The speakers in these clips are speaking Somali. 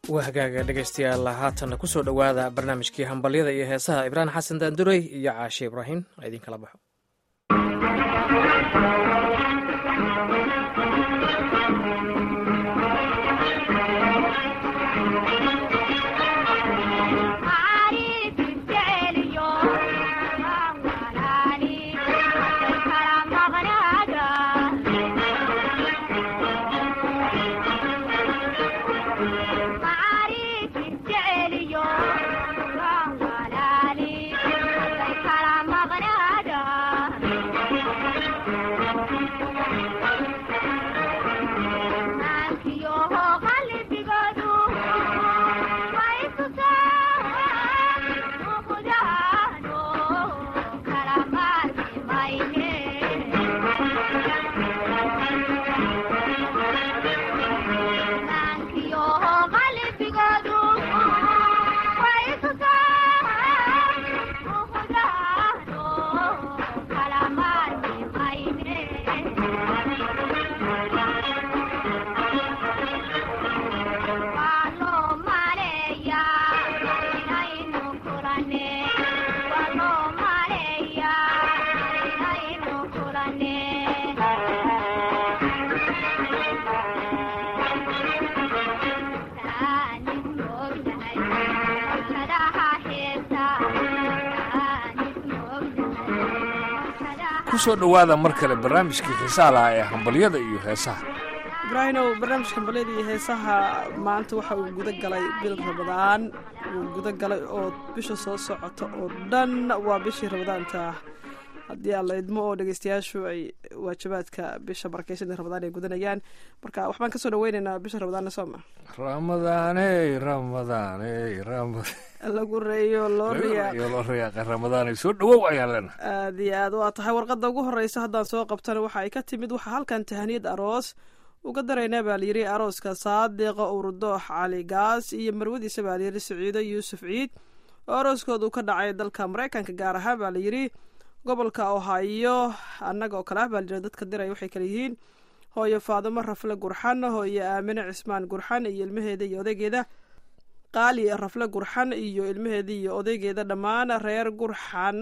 waa hagaaga dhegaystayaal haatanna kusoo dhowaada barnaamijkii hambalyada iyo heesaha ibraahim xasan daandurey iyo caashe ibraahim idinkala baxo kusoo dhowaada mar kale barnaamijkii xiisaha lahaa ee hambalyada iyo heesaha ibraahinow barnaamijka hambalyada iyo heesaha maanta waxa uu guda galay bil ramadaan uu guda galay oo bisha soo socota oo dhan waa bishii ramadaanta haddii aan la idmo oo dhegeystayaashu ay waajibaadka bisha barakeysan ramadaan ay gudanayaan marka waxbaan kasoo dhaweyneynaa bisha ramadaanna sooma ramadaaney ramadaaney lagu reeyo loo riyaa loo riyaaqay ramadaaney soo dhawow ayaan leenahay aada iyo aad waa tahay warqadda ugu horeysa haddaan soo qabtana waxa ay ka timid waxaa halkan tahaniyad aroos uga daraynaa baa layidhi arooska saadiqa urudoox cali gaas iyo marwadiisa baa layidhi siciido yuusuf ciid oo arooskooda uu ka dhacay dalka maraykanka gaar ahaan baa layidhi gobolka ohaayo annaga oo kale ah baa layidhi dadka diray waxay kale yihiin hooyo faadimo rafle gurxan hooyo aamine cismaan gurxan iyo ilmaheeda iyo odaygeeda qaali rafle gurxan iyo ilmaheeda iyo odaygeeda dhammaan reer gurxan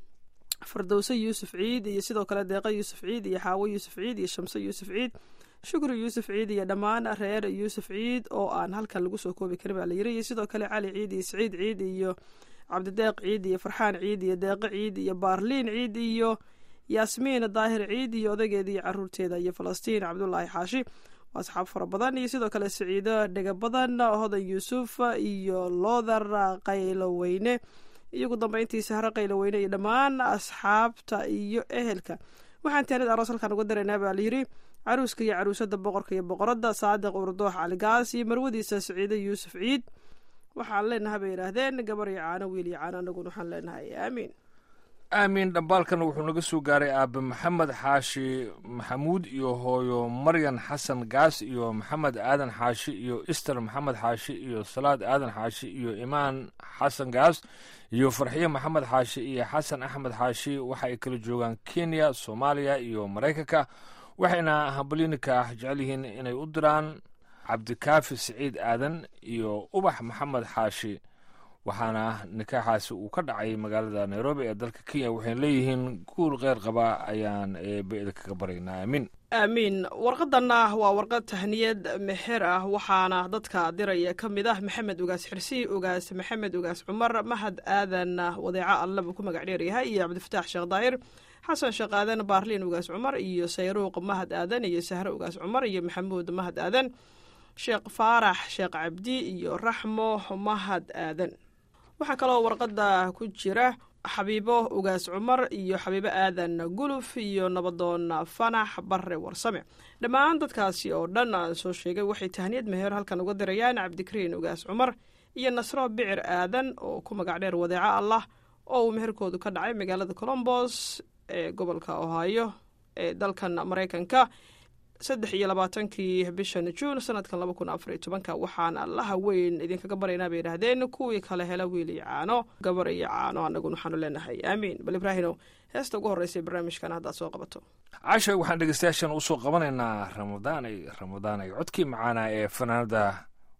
fardowse yuusuf ciid iyo sidoo kale deeqa yuusuf ciid iyo xaawo yuusuf ciid iyo shamse yuusuf ciid shukri yuusuf ciid iyo dhammaan reer yuusuf ciid oo aan halkan lagu soo koobi karin baa layiri iyo sidoo kale cali ciid iyo siciid ciid iyo cabdideeq ciid iyo farxaan ciid iyo deeqo ciid iyo baarliin ciid iyo yaasmiin daahir ciid iyo odaygeeda iyo caruurteeda iyo falastiin cabdulaahi xaashi waa asxaab fara badan iyo sidoo kale siciido dhega badan hodan yuusuf iyo loodar qayloweyne iyo ugu dambeyntii sahre qayloweyne iyo dhammaan asxaabta iyo ehelka waxaan taanid aroos halkaan uga daraynaa baa layiri caruuska iyo caruusada boqorka iyo boqoradda saadiq urdoox caligaas iyo marwadiisa siciido yuusuf ciid waxaan leenahay bay yidhaahdeen gabar iyo caano wiil iyo caano anaguna waxaan leenahay aamiin aamiin dhambaalkana wuxuu naga soo gaaray aabe maxamed xaashi maxamuud iyo hooyo maryan xasan gaas iyo maxamed aadan xaashi iyo ister maxamed xaashi iyo salaad aadan xaashi iyo imaan xasan gaas iyo farxiye maxamed xaashi iyo xasan axmed xaashi waxa ay kala joogaan kenya soomaaliya iyo maraykanka waxayna hambalyinika ah jecel yihiin inay u diraan cabdikaafi siciid aadan iyo ubax maxamed xaashi waxaana nikaaxaasi uu ka dhacay magaalada nairobi ee dalka kenya waxayna leeyihiin guul kheyr qaba ayaan eebe kaga baraynaa aamiin aamiin warqadanna waa warqad tahniyad meher ah waxaana dadka diraya ka mid ah maxamed ugaas xirsi ugaas maxamed ugaas cumar mahad aadan wadeeco alle buu ku magac dheeryahay iyo cabdifataax sheekh daahir xasan sheekh aadan baarliin ugaas cumar iyo sayruuq mahad aadan iyo sahre ugaas cumar iyo maxamuud mahad aadan sheekh faarax sheekh cabdi iyo raxmo mahad aadan waxaa kaloo warqadda ku jira xabiibo ugaas cumar iyo xabiibo aadan guluf iyo nabadoon fanax barre warsame dhammaan dadkaasi oo dhan aan soo sheegay waxay tahniyad meher halkan uga dirayaan cabdikariin ugaas cumar iyo nasro bicir aadan oo ku magac dheer wadeeco allah oo uu meherkoodu ka dhacay magaalada colombos ee gobolka ohaayo ee dalkan maraykanka saddex iyo labaatankii bishan juun sanadkan laba kun afariyo tobanka waxaan allaha weyn idinkaga baryaynaa bay yidhaahdeen kuwii kale hela wiil iyo caano gabar iyo caano annaguna waxaanu leenahay aamiin bal ibraahinow heesta ugu horreysay barnaamijkan haddaad soo qabato casha waxaan dhegeystayaashan usoo qabanaynaa ramadaanay ramadaanay codkii macaana ee fanaanada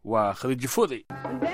waa khadiijo fooday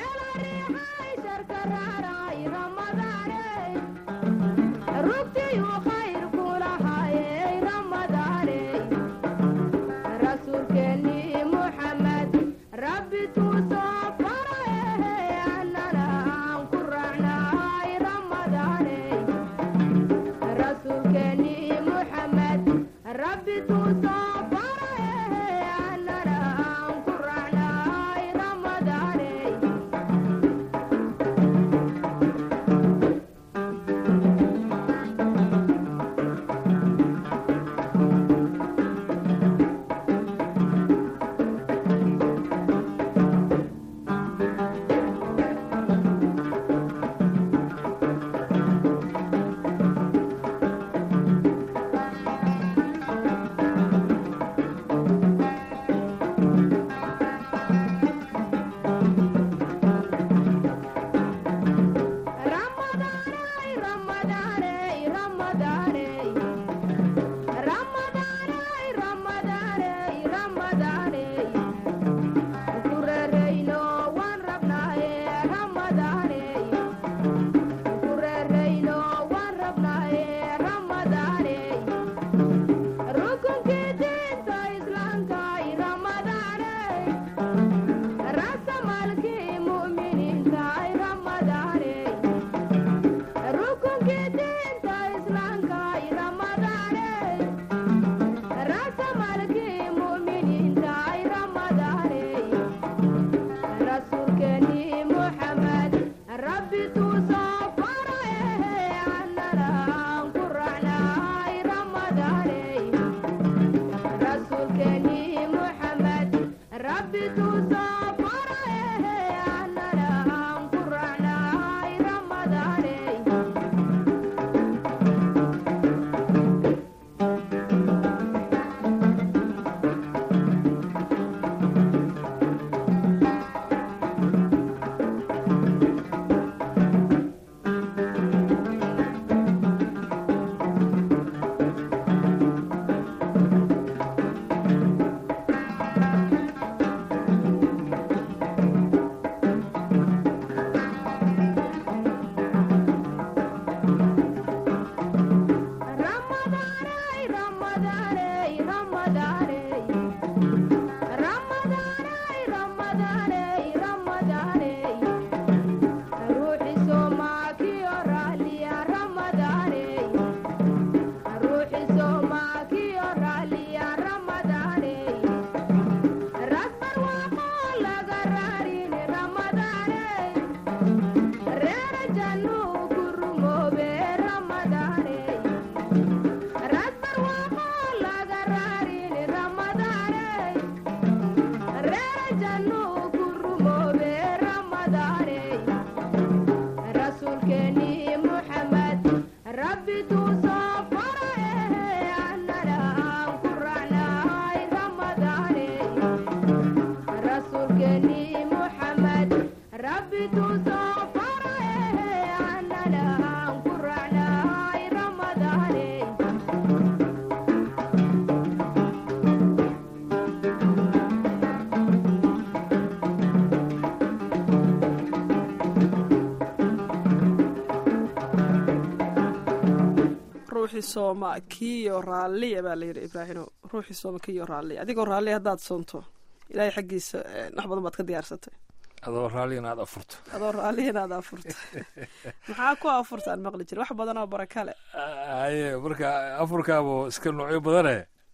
ruuxii sooma kiyo raalliya baa layidhi ibraahino ruuxii sooma kiyo raalliya adigoo raalliya haddaad soonto ilaahay xaggiisa wax badan baad ka diyaarsatay adoo raalli inaad afurto adoo raalliya inaad afurto maxaa ku afurta aan maqli jira wax badan oo baraka le haye marka afurkaabo iska noocyo badane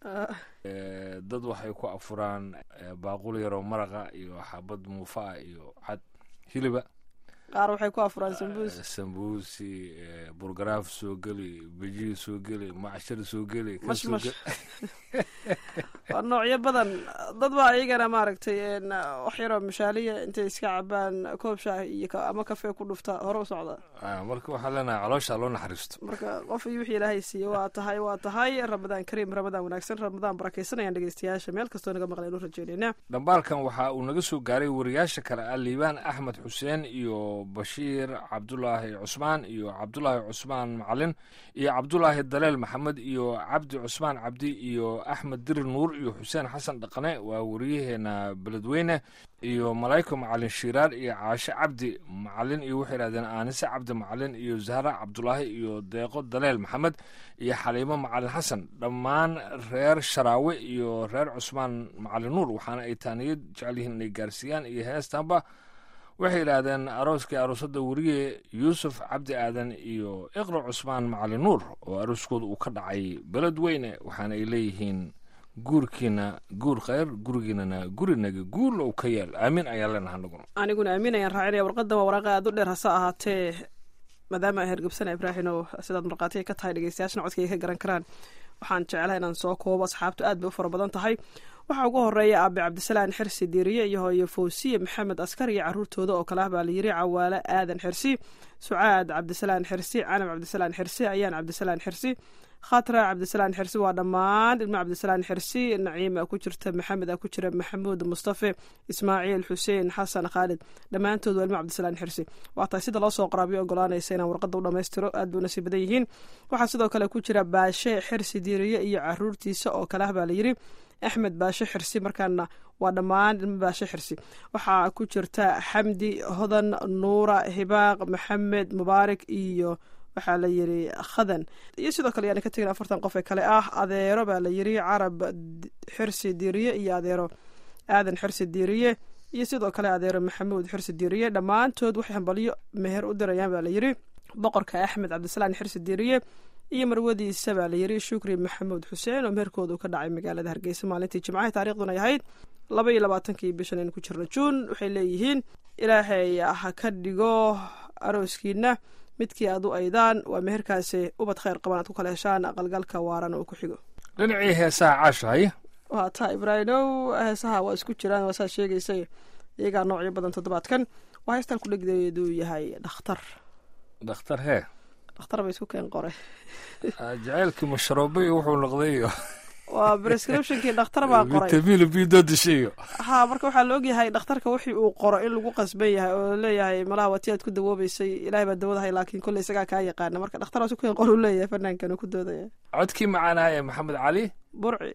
dad waxay ku afuraan baaqul yaroo maraqa iyo xabad muufaa iyo cad hiliba qaar waxay ku afuraan sambuus sambuusi burgaraaf soo geli bejihi soo geli macshar soo geli ka soo mashmash geli waa noocyo badan dad baa iyagana maaragtay wax yaroo mashaaliya intay iska cabaan koob shaah iyo ka- ama kafee ku dhufta hore u socda Ah, marka waxaan leenahay caloosha loo naxariisto marka qof iyo wixii ilaahay siiye waa tahay waa tahay ramadaan kariim ramadaan wanaagsan ramadaan barakaysanayaan dhegeystayaasha meel kastoo naga maqleen u rajeynayna dhambaalkan waxa uu naga soo gaaray wariyaasha kale ah liibaan axmed xuseen iyo bashiir cabdulaahi cusmaan iyo cabdulaahi cusmaan macalin iyo cabdulaahi daleel maxamed iyo cabdi cusmaan cabdi iyo axmed diri nuur iyo xuseen xasan dhaqane waa wariyaheena beledweyne iyo malaa'ika macalin shiiraar iyo caashe cabdi macalin iyo waxay idhahdeen aanise cabdi macalin iyo zahra cabdulaahi iyo deeqo daleel maxamed iyo xaliimo macalin xasan dhammaan reer sharaawe iyo reer cusmaan macalin nuur waxaana ay taaniyad jecel yihiin inay gaarsiiyaan iyo heestanba waxay yidhaahdeen arooskii aroosadda weriye yuusuf cabdi aadan iyo iqra cusmaan macalin nuur oo arooskooda uu ka dhacay beledweyne waxaana ay leeyihiin guurkiina guur khayr gurigiinana gurinaga guul ou ka yeel aamin ayaan leenaha naguna aniguna aamin ayaan raacinaya warqadan waa waraaqa aad u dheer hase ahaatee maadaama ay hergebsana ibraahim oo sidaad markhaatiga ka tahay dhegeystayaashna codkayga ka garan karaan waxaan jeclaha inaan soo koobo asxaabtu aad bay u fara badan tahay waxaa ugu horeeya aabe cabdisalaan xirsi diiriye iyo hooyo fawsiye maxamed askar iyo caruurtooda oo kale ah baa layiri cawaale aadan xirsi sucaad cabdisalaan xirsi canab cabdisalaan xirsi ayaan cabdisalaan xirsi khatra cabdisalaan xirsi waa dhammaan ilmo cabdisalaan xirsi naciima ku jirta maxamed a ku jira maxamuud mustafe ismaaciil xuseen xasan khaalid dhammaantood waa ilmo cabdisalaan xirsi waa tahay sida loo soo qoraabiyo ogolaanaysa inaan warqadda u dhammaystiro aad buu nasiib badan yihiin waxaa sidoo kale ku jira baashe xirsi diiriye iyo caruurtiisa oo kale ah baa layiri axmed baashe xirsi markaana waa dhammaan ilmo baashe xirsi waxaa ku jirta xamdi hodan nuura hibaaq maxamed mubaarak iyo waxaa la yiri khadan iyo sidoo kale yaana ka tegin afartan qof ee kale ah adeero baa la yiri carab xirsi diiriye iyo adeero aadan xirsi diiriye iyo sidoo kale adeero maxamuud xirsi diiriye dhammaantood waxay hambalyo meher u dirayaan baa la yiri boqorka axmed cabdisalaan xirsi diiriye iyo marwadiisa baa la yiri shukri maxamuud xuseen oo meherkoodu ka dhacay magaalada hargeysa maalintii jimcaha taariikhduna ay ahayd laba iyo labaatankii bishan aynu ku jirno juun waxay leeyihiin ilaahay ha ka dhigo arooskiina midkii aad u aydaan waa meherkaasi ubad khayr qaban aad ku kala heshaan aqalgalka waarana uu ku xigo dhinacii heesaha caashahay waa taa ibraahimow heesaha waa isku jiraan waa saad sheegaysay iyagaa noocyo badan toddobaadkan waa heestan ku dhegdeedu yahay dhakhtar dhakhtar hee dhakhtar ba isku keen qoray jaceylkii masharoobay wuxuu noqday iyo waa prescriptionkii dhakhtar baa qoray vitamiin bido dishayo ha marka waxaa la ogyahay dhakhtarka wixii uu qoro in lagu qasban yahay oo leeyahay malaha waa ti aad ku dawoobeysay ilahay baa dawadahay laakiin kolley isagaa kaa yaqaana marka dhakhtar waa isku keen qor uu leeyahay fanaankan uu ku doodaya codkii macaanaha ee maxamed cali burci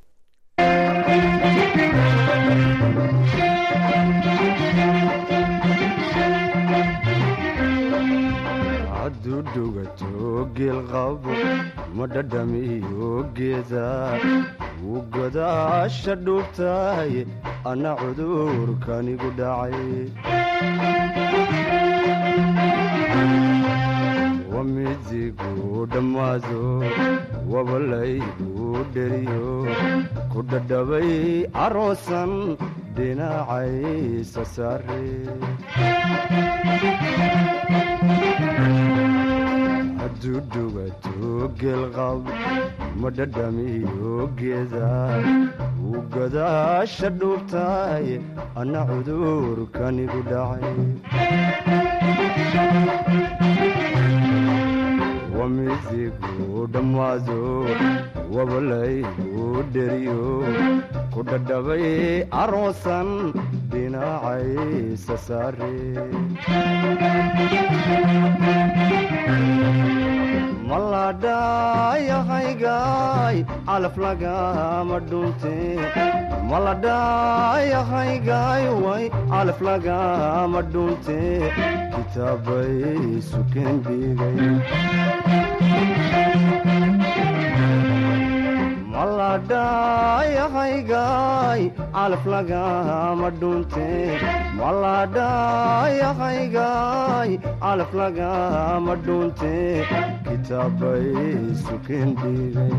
hadduu dhugato geelqabo ma dhadhamiyo geeda wuu godaasha dhuubtahay anna cudurkanigu dhacay wamidigu dhammaado wabalaygu dheriyo ku dhadhabay aroosan dhinacaysa saare hadduu dhugato geelqab ma dhadhamiyo geeda wuu godaasha dhuubtahay anna cudurkanigu dhacay wamidigu dhammaado wabalaygu dheriyo ku dhadhabay aroosan dhinacaysa saare maladhayahaygaay calaf lagama dhunte maladhayahaygaay way calaf lagama dhunte kitaabay sukeen dhigay maladhayahaygaay calaf lagama dhunte maladhayahaygaay calaf lagama dhunte kitaabay sukeen dhigay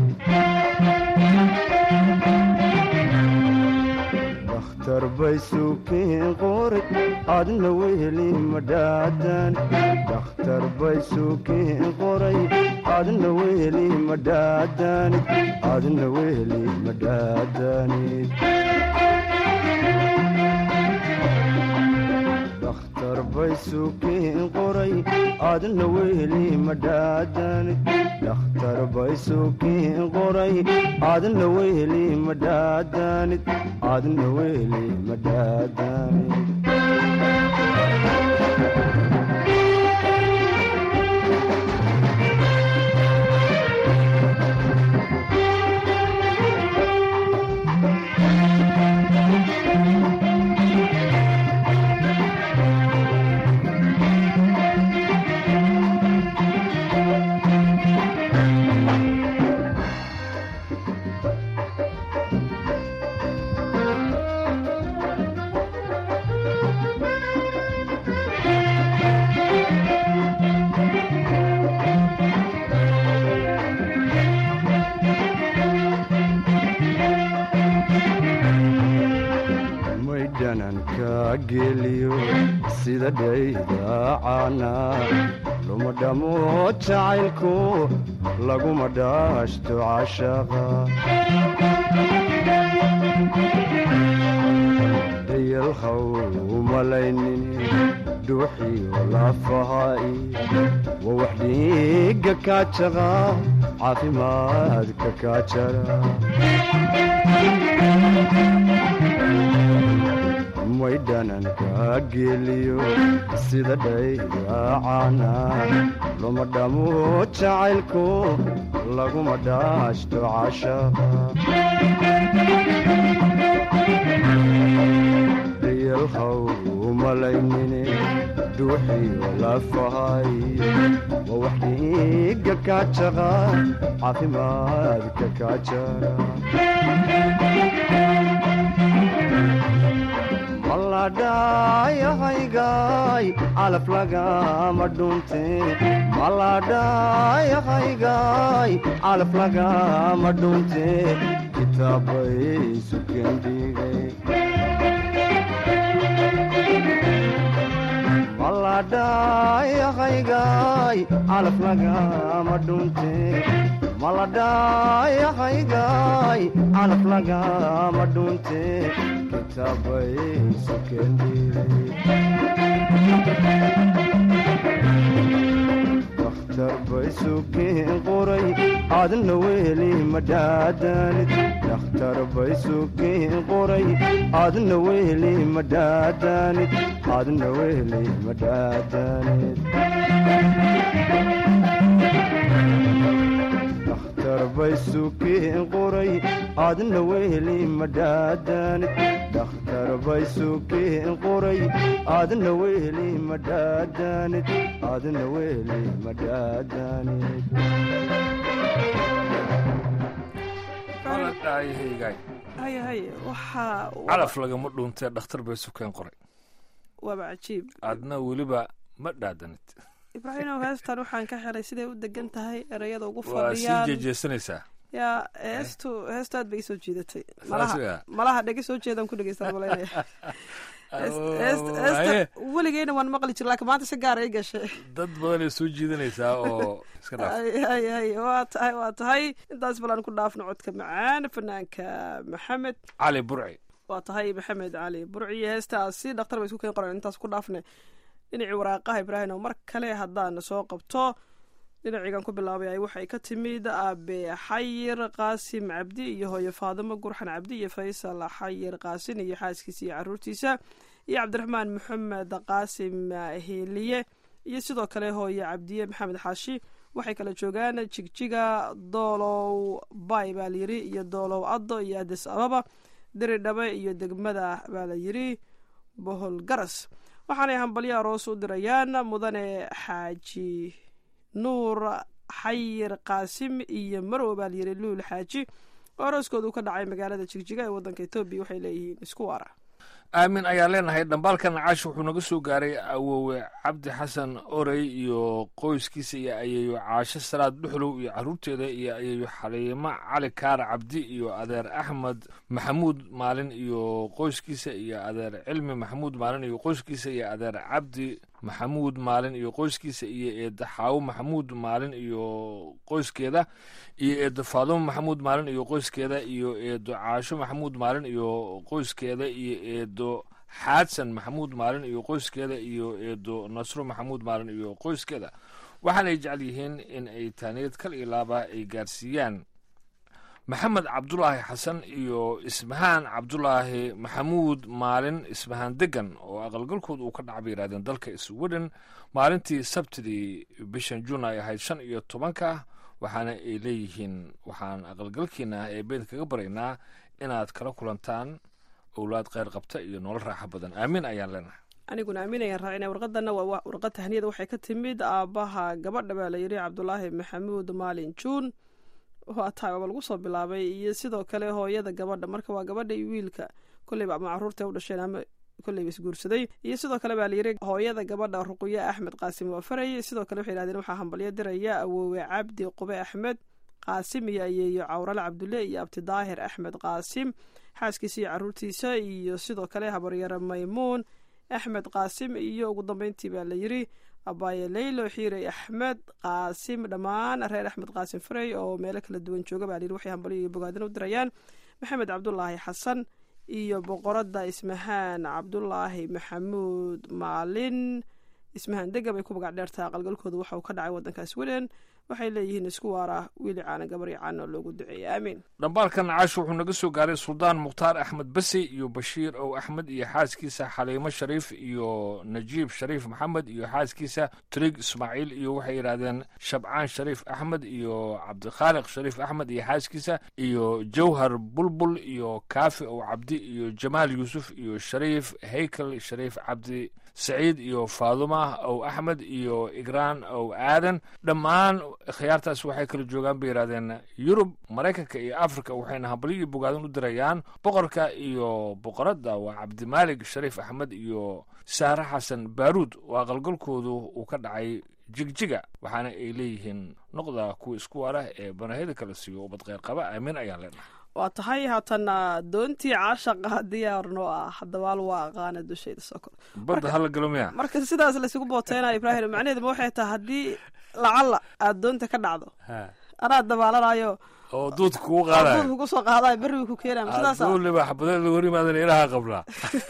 dakhtar bay sukeen qoray adna weheli madhaadan dakhtar bay sukeen qoray adna weheli madhaadanid adna weheli madhaadanid dakhtar bay sukeen qoray adna weheli madhaadanid dakhtar bay sukeen qoray adna weheli madhaadanid adna weheli madhaadanid sida dhaydacaana luma dhamo jacaylku laguma dhaashto cashaqa dayalhaw umalaynin dhuuxiyo lafahaai waa wax dhiigga kaajaqa caafimaadka kaajara may dhananka geliyo sida dhaydacaana luma dhamo jacaylku laguma dhaashto cashaqa dayalhaw umalaynine dhuuxiyo lafahay waa wax dhiigga kaajaqa caafimaadka kaajara maladhayahaygaay calaf lagama dhunte maladhayahaygaay calaf lagama dhunte kitaabay sukendhigay maladhayahaygaay calaf lagama dhunte maladhayahaygaay calaf lagama dhunte kitaabay sukendhigay bay sukeen qoray aadna weli madhaadanid dhakhtar bay sukeen qoray aadna weli madhaadanid aadna weli madhaadanid dhakhtar bay sukeen qoray aadna weli madhaadanid dhakhtar bay sukeen qoray aadna weli madhaadanid aadna weli madhaadanid maladhaayahaygaay haye haye waxaa calaf lagama dhuuntee dhakhtar bay sukeen qoray waaba cajiib aadna weliba ma dhaadanid ibraahimow heestan waxaan ka helay siday u degan tahay erayada ugu waa sii fadhiyaan jeejeesanaysaa yaa heestu heestu aad bay isoo jiidatay Saas malaha yaa. malaha dhegi soo jeedaan ku dhegeystaan malaynaya Heest- heest- heesta Haye, weligeyna waan maqli jir laakiin maanta si gaar ay gashay dad badanay soo jiidanaysaa oo iska dhaaf ay ay ay waa tahay waa tahay intaas balan ku dhaafno codka macaan fanaanka maxamed cali burci waa tahay maxamed cali burciyo heestaasi dhakhtar bay isku keen qoran intaas ku dhaafne dhinacii waraaqaha ibraahim mar kale haddaan soo qabto dhinaciigan ku bilaabay ay waxay ka timid aabe xayir qaasim cabdi iyo hooyo faadimo gurxan cabdi iyo faysal xayir qaasin iyo xaaskiisa iyo caruurtiisa iyo cabdiraxmaan maxamed qaasim hiiliye iyo sidoo kale hooyo cabdiye maxamed xaashi waxay kala joogaan jigjiga doolow bay baa layiri iyo doolow addo iyo adis ababa diridhabe iyo degmada baa la yiri bohol garas waxaanay hambalyo aroos u dirayaan mudane xaaji nuur xayir qaasim iyo marow baa layiri luul xaaji oo arooskoodu ka dhacay magaalada jigjiga ee waddanka etoobiya waxay leeyihiin isku waara aamin ayaa leenahay dhambaalkan caash wuxuu naga soo gaaray awowe cabdi xasan orey iyo qoyskiisa iyo ayeeyo caasho salaad dhuxlow iyo caruurteeda iyo ayeeyo xaliimo cali kaara cabdi iyo adeer axmed maxamuud maalin iyo qoyskiisa iyo adeer cilmi maxamuud maalin iyo qoyskiisa iyo adeer cabdi maxamuud maalin iyo qoyskiisa iyo eedda xaawo maxamuud maalin iyo qoyskeeda iyo eeddo faadumo maxamuud maalin iyo qoyskeeda iyo eeddo caasho maxamuud maalin iyo qoyskeeda iyo eeddo xaadsan maxamuud maalin iyo qoyskeeda iyo eeddo nasro maxamuud maalin iyo qoyskeeda waxaanay jecel yihiin in ay taaniyad kal iyo laaba ay gaarsiiyaan maxamed cabdulaahi xasan iyo ismahaan cabdulaahi maxamuud maalin ismahaan degan oo aqalgalkood uu ka dhaca bay yidhahdeen dalka sweden maalintii sabtidii bishan juun ay ahayd shan iyo tobanka waxaana ay leeyihiin waxaan aqalgalkiina ee beed kaga baraynaa inaad kala kulantaan owlaad kheyr qabta iyo nolol raaxo badan aamin ayaan leenahay aniguna aaminayaan raacina warqadana waa warqad tahniyada waxay ka timid aabbaha gabadha baa la yidhi cabdulaahi maxamuud maalin juun waa tahay waaba lagu soo bilaabay iyo sidoo kale hooyada gabadha marka waa gabadha iyo wiilka kolleyba ama caruurta u dhasheen ama kolleyba isguursaday iyo sidoo kale baa layidhi hooyada gabadha ruqyo axmed qaasim waa farayay sidoo kale waxay yidhahdeen waxaa hambalyo diraya awoowe cabdi qube axmed qaasim iyo ayeeyo cawrale cabdulle iyo abtidaahir axmed qaasim xaaskiisa iyo caruurtiisa iyo sidoo kale habaryare maymuun axmed qaasim iyo ugu dambeyntii baa la yiri abaaye leylo xiirey axmed qaasim dhammaan reer axmed qaasim farey oo meelo kala duwan jooga baa layiri waxay hambalyo iyo bogaadin u dirayaan maxamed cabdulaahi xasan iyo boqoradda ismahaan cabdulaahi maxamuud maalin ismahaan dega bay ku magac dheertaa qalgalkooda waxa uu ka dhacay waddanka sweden waxay leeyihiin isku waara wiili caana gabaryo caana oo loogu duceeyay aamiin dhambaalkan caash wuxuu naga soo gaaray suldaan mukhtaar axmed basi iyo bashiir ow axmed iyo xaaskiisa xaliimo shariif iyo najiib shariif maxamed iyo xaaskiisa trig ismaaciil iyo waxay yidhaahdeen shabcaan shariif axmed iyo cabdikhaaliq shariif axmed iyo xaaskiisa iyo jawhar bulbul iyo kaafi ow cabdi iyo jamaal yuusuf iyo shariif haykel shariif cabdi saciid iyo faaduma ow axmed iyo igraan ow aadan dhammaan khiyaartaas waxay kala joogaan bay yidhahdeen yurub maraykanka iyo africa waxayna hambalyo iyo bogaadin u dirayaan boqorka iyo boqoradda waa cabdimaalig shariif axmed iyo saare xasan baaruud waa qalgalkoodu uu ka dhacay jigjiga waxaana ay leeyihiin noqda kuwa isku waara ee banahida kala siiyo ubad kheyr qaba aamin ayaan leenahay waa tahay haatana doontii caashaqa diyaar noo ah hadabaal waa aqaana dushayda sokor badda hala galo miya marka sidaas laysugu booteynayo ibraahim macnaheeduma waxay tahay haddii lacalla aada doonta ka dhacdo anaa dabaalanayo oo duudka kugu qaadayo duudka kusoo qaadayo berriga ku keenayo sidaas aduuliba xabadeeda hor yimaadan ilaha qablaa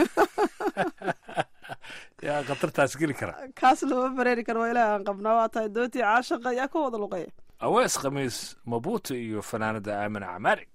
yaa khatartaas geli kara kaas lama bareeri karo waa ilaah aan qabnaa waa tahay doontii caashaqa ayaa ka wada luqeeya awees khamiis mabuuti iyo fanaanada aamin camaari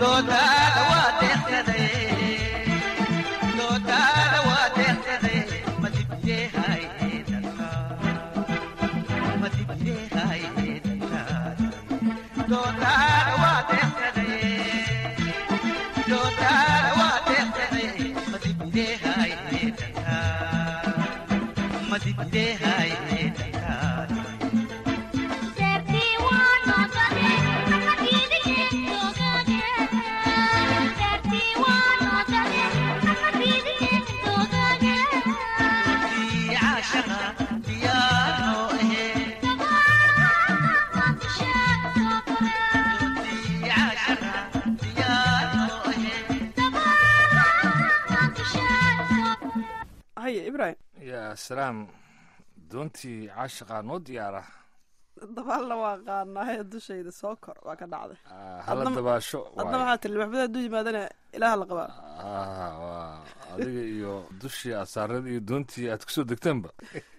haye ibrahim yaa salaam doontii caashiqaa noo diyaara dabaalna waa qaanahay dushayda soo kor waa ka dhacday Ah, hala Adna- dabaasho adna waaye. waxaa tiri maxmed hadduu yimaadana ilaaha la qabaa Ah, waa adiga iyo dushii asaarada iyo doontii aad kusoo degteenba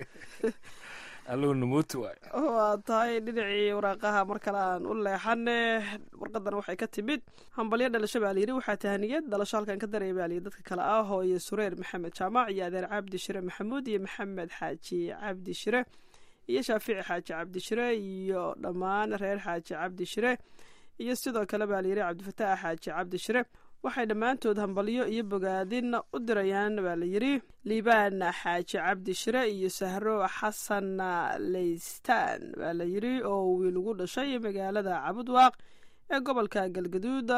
allow namooti waay waa tahay dhinacii waraaqaha mar kale aan u leexane warqadan waxay ka timid hambalyo dhalasho baa layidhi waxaa tahaniyad dhalasho halkan ka daraya baa layidhi dadka kale ah hooye sureer maxamed jaamac iyo adeer cabdi shire maxamuud iyo maxamed xaaji cabdi shire iyo shaafici xaaji cabdi shire iyo dhammaan reer xaaji cabdi shire iyo sidoo kale baa layidhi cabdifataax xaaji cabdi shire waxay dhammaantood hambalyo iyo bogaadin u dirayaan baa layidhi liibaan xaaji cabdi shire iyo sahro xasan leystaan baa layidhi oo wiil ugu dhashay magaalada cabudwaaq ee gobolka galgaduud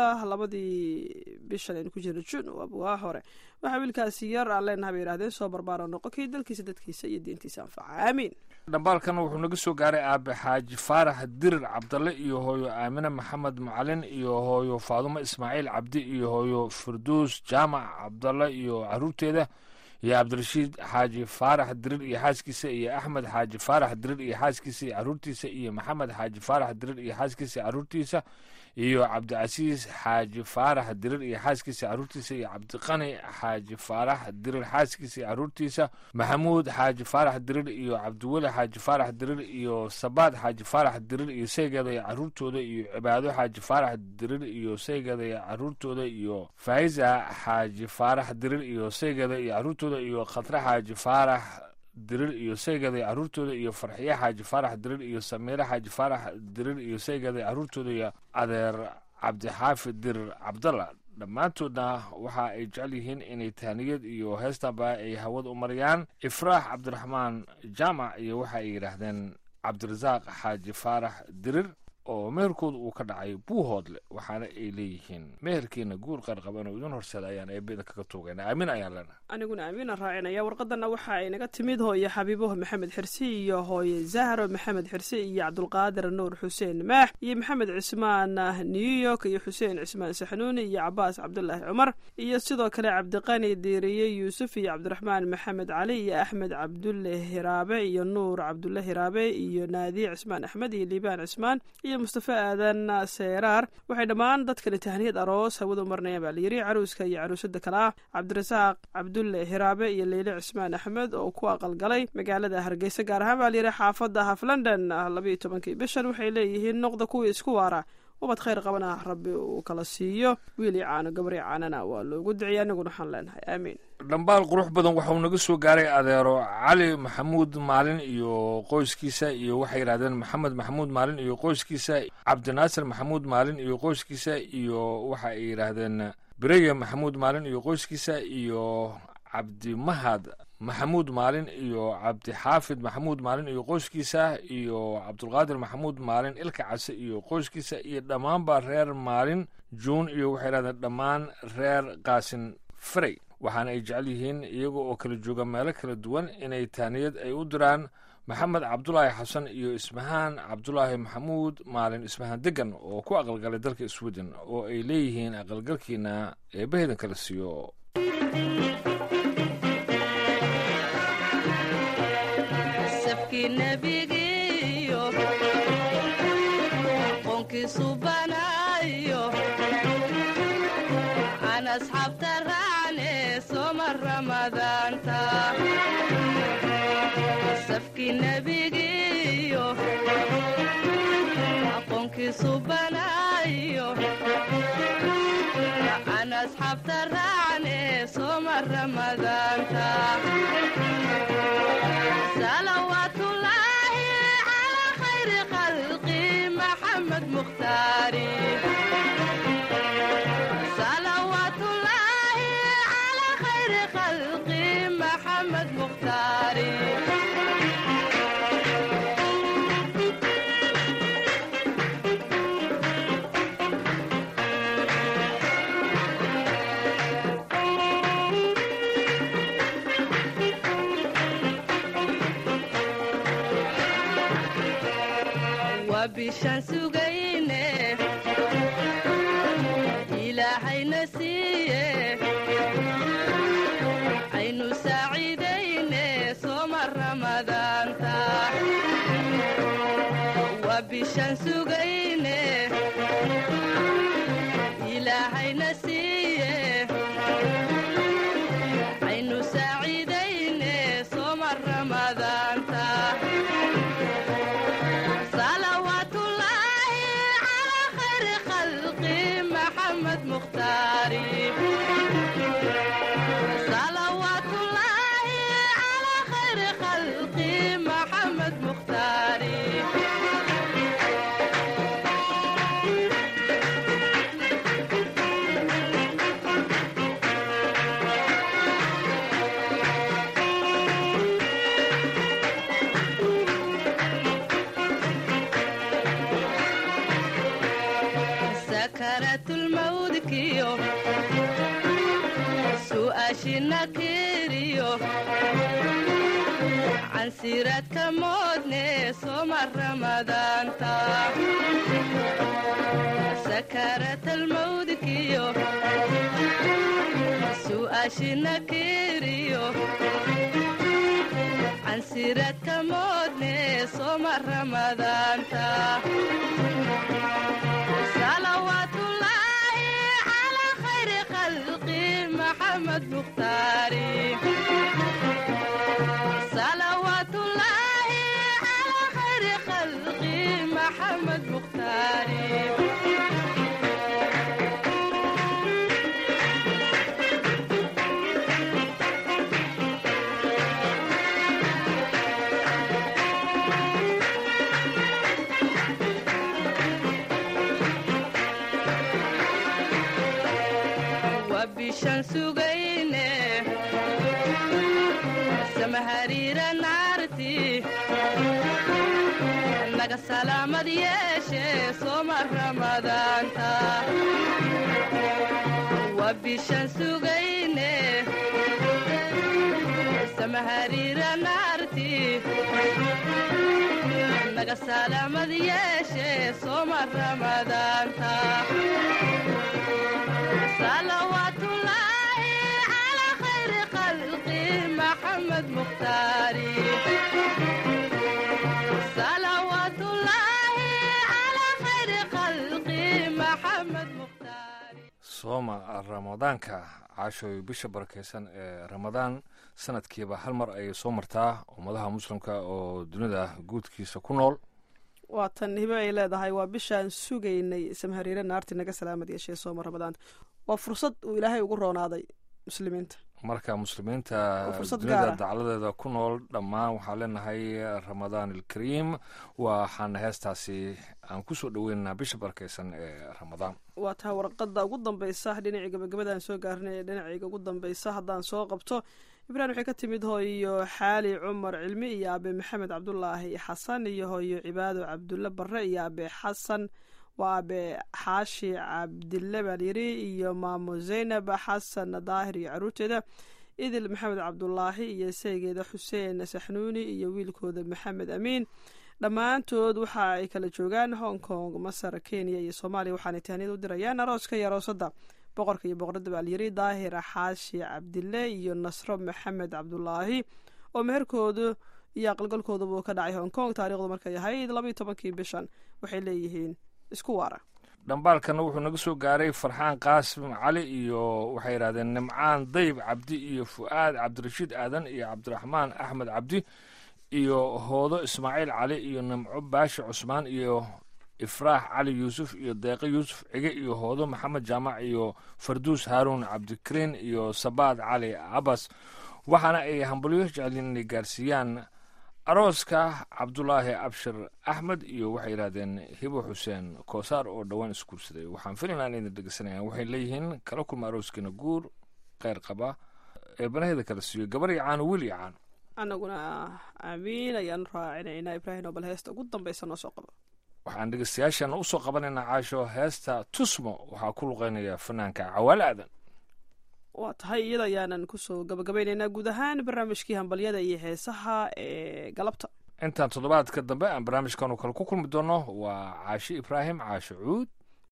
labadii bishan aynu ku jirno jun waa hore waxaa wiilkaasi yar aan leenaha bay yidhahdeen soo barbaaro noqo kii dalkiisa dadkiisa iyo diintiisa anfaca aamiin dhambaalkana wuxuu naga soo gaaray aabe xaaji faarax dirir cabdalle iyo hooyo aamine maxamed macalin iyo hooyo faadumo ismaaciil cabdi iyo hooyo firduus jaamac cabdalle iyo caruurteeda iyo cabdirashiid xaaji faarax dirir iyo xaaskiisa iyo axmed xaaji faarax dirir iyo xaaskiisa iyo caruurtiisa iyo maxamed xaaji faarax dirir iyo xaaskiisa iyo caruurtiisa iyo cabdicasiis xaaji faarax dirir iyo xaaskiisa iyo caruurtiisa iyo cabdiqani xaaji faarax dirir xaaskiisa iyo caruurtiisa maxamuud xaaji faarax dirir iyo cabdiweli xaaji faarax dirir iyo sabaad xaaji faarax dirir iyo saygeeda iyo caruurtooda iyo cibaado xaaji faarax dirir iyo saygeeda iyo caruurtooda iyo faa'iza xaaji faarax dirir iyo saygeeda iyo caruurtooda iyo khatre xaaji faarax dirir iyo saygeeda iyo caruurtooda iyo farxiye xaaji faarax dirir iyo samiire xaaji faarax dirir iyo saygeeda iyo caruurtooda iyo adeer cabdixaafid dirir cabdalla dhammaantoodna waxa ay jecel yihiin inay tahniyad iyo heestaba ay hawada u mariyaan ifraax cabdiraxmaan jaamac iyo waxa ay yidhaahdeen cabdirasaaq xaaji faarax dirir oo meherkooda uu ka dhacay buuhoodle waxaana ay leeyihiin meherkiina guur qarqaban oo idin horseeda ayaan eebeda kaga tuugayna aamin ayaan leenahay aniguna aamiina raacinaya warqadana waxa ay naga timid hooye xabiibo maxamed xirsi iyo hooye zahro maxamed xirsi iyo cabdulqaadir nuur xuseen maax iyo maxamed cismaan new york iyo xuseen cismaan saxnuuni iyo cabaas cabdulaahi cumar iyo sidoo kale cabdiqani diiriye yuusuf iyo cabdiraxmaan maxamed cali iyo axmed cabdulle hiraabe iyo nuur cabdulle hiraabe iyo naadiye cismaan axmed iyo liibaan cismaan iyo mustafa aadan seeraar waxay dhammaan dadkani tahniyad aroos hawada u marnayaan baa layidhi caruuska iyo caruusada kale ah cabdirasaaq cabdulle hiraabe iyo leyle cismaan axmed oo ku aqalgalay magaalada hargeysa gaar ahaan baa layidhi xaafadda haf london labayo tobankii bishan waxay leeyihiin noqda kuwii isku waara ubad khayr qabana rabbi uu kala siiyo wiilii caano gabrii caanana waa loogu duciya aniguna waxaan leenahay aamiin dhambaal qurux badan waxauu naga soo gaaray adeero cali maxamuud maalin iyo qoyskiisa iyo waxay yidhahdeen maxamed maxamuud maalin iyo qoyskiisa cabdinaasir maxamuud maalin iyo qoyskiisa iyo waxa ay yidhaahdeen bereye maxamuud maalin iyo qoyskiisa iyo cabdimahad maxamuud maalin iyo cabdixaafid maxamuud maalin iyo qoyskiisa iyo cabdulqaadir maxamuud maalin ilka case iyo qoyskiisa iyo dhammaanba reer maalin juun iyo waxay yidhahdeen dhammaan reer qaasin frey waxaana ay jecel yihiin iyaga oo kala jooga meelo kala duwan inay taaniyad ay u diraan maxamed cabdulaahi xasan iyo ismahaan cabdulaahi maxamuud maalin ismahaan degan oo ku aqalgalay dalka sweden oo ay leeyihiin aqalgalkiina eebbaheedan kala siiyo safkii nebigiyo aqoonkiisu banaayo ramadaanta salawaatullaahi calaa khayri khalqi maxamed mukhtaari salawaatullaahi calaa khayri khalqi maxamed mukhtaari waa bishaan sugayne ilaahayna siiye aynu saaciidayne sooma ramadaanta waa bishaan sugayne ilaahayna siiye aynu saaciidayne sooma ramadaanta salawaatullaahi calaa khayri khalqi maxamed mukhtaari salawaatullaahi calaa khayri khalqi maxamed mukhtaari sakaraatulmawdkiyo su'aashina kiriyo cansiraadka moodne sooma ramadaanta sakaratalmawdkiyo su'aashina kiriyo cansiraadka moodne sooma ramadaanta salawaatullaahi calaa khayri khalqi maxamed mukhtaari salawaatullaahi calaa khayri khalqi maxamed mukhtaari waa bishaan sugayne samahariira naarti naga salaamad yeeshe sooma ramadaanta waa bishaan sugayne samahariira naarti naga salaamad yeeshe sooma ramadaanta salawaatullaahi calaa khayri khalqi maxamed mukhtaari salawaatullaahi calaa khayri khalqi maxamed mukhtaari sooma ramadaanka caashooy bisha barakeysan ee ramadaan sanadkiiba hal mar ayay soo martaa ummadaha muslimka oo dunida guudkiisa ku nool waa tan hibo ay leedahay waa bishaan sugaynay samhariire naarti naga salaamad yeeshee sooma ramadaanta waa fursad uu ilaahay ugu roonaaday muslimiinta marka muslimiinta Waa fursad dunida gaar ah. dacladeeda ku nool dhammaan waxaan leenahay ramadaan alkariim waxaana heestaasi aan kusoo dhoweynaynaa bisha barakeysan ee ramadaan waa tahay warqadda ugu dambeysa dhinacii gabagabadaan soo gaarnay ee dhinacayga ugu dambeysa haddaan soo qabto ibrahim waxay ka timid hooyo xaali cumar cilmi iyo aabe maxamed cabdulaahi xasan iyo hooyo cibaado cabdulle barre iyo aabe xasan waa aabe xaashi cabdille baan yiri iyo maamo zaynab xasan daahir iyo caruurteeda idil maxamed cabdulaahi iyo saygeeda xuseen saxnuuni iyo wiilkooda maxamed amiin dhammaantood waxa ay kala joogaan hong kong masar kenya iyo soomaaliya waxaanay tahniyad u dirayaan arooska iyo aroosada boqorka iyo boqorada baalyiri daahir xaashi cabdille iyo nasro maxamed cabdulaahi oo meherkoodu iyo aqalgalkooduba ka dhacay hong kong taarikhdu markay ahayd labaiyo tobankii bishan waxay leeyihiin isku waara dhambaalkana wuxuu naga soo gaaray farxaan qaasim cali iyo waxay yidhahdeen nimcaan dayb cabdi iyo fu'aad cabdirashiid aadan iyo cabdiraxmaan axmed cabdi iyo hoodo ismaaciil cali iyo nimco baashi cusmaan iyo ifraax cali yuusuf iyo deeqe yuusuf cige iyo hoodo maxamed jaamac iyo farduus haaruun cabdikariin iyo sabaad cali cabas waxaana ay hambalyo jeceliin inay gaarsiiyaan arooska cabdulaahi abshir axmed iyo waxay yidhahdeen hibo xuseen koosaar oo dhowaan isguursaday waxaan filaynaa inayna dhegeysanayaan waxay leeyihiin kala kulma arooskiina guur kheyr qaba eebanaheeda kala siiyo gabar iyo caano wiil iyo caano annaguna aamiin ayaan raacinaynaa ibraahim oo bal heesta ugu dambaysa noo soo qabo waxaan dhegeystayaashana usoo qabanaynaa caasho heesta tusmo waxaa ku luqeynaya fanaanka cawaale aadan waa tahay iyada ayaanan kusoo gabagabaynaynaa guud ahaan barnaamijkii hambalyada iyo heesaha ee galabta intaan toddobaadka dambe aan barnaamijkan oo kale ku kulmi doono waa caashi ibraahim caasho cuud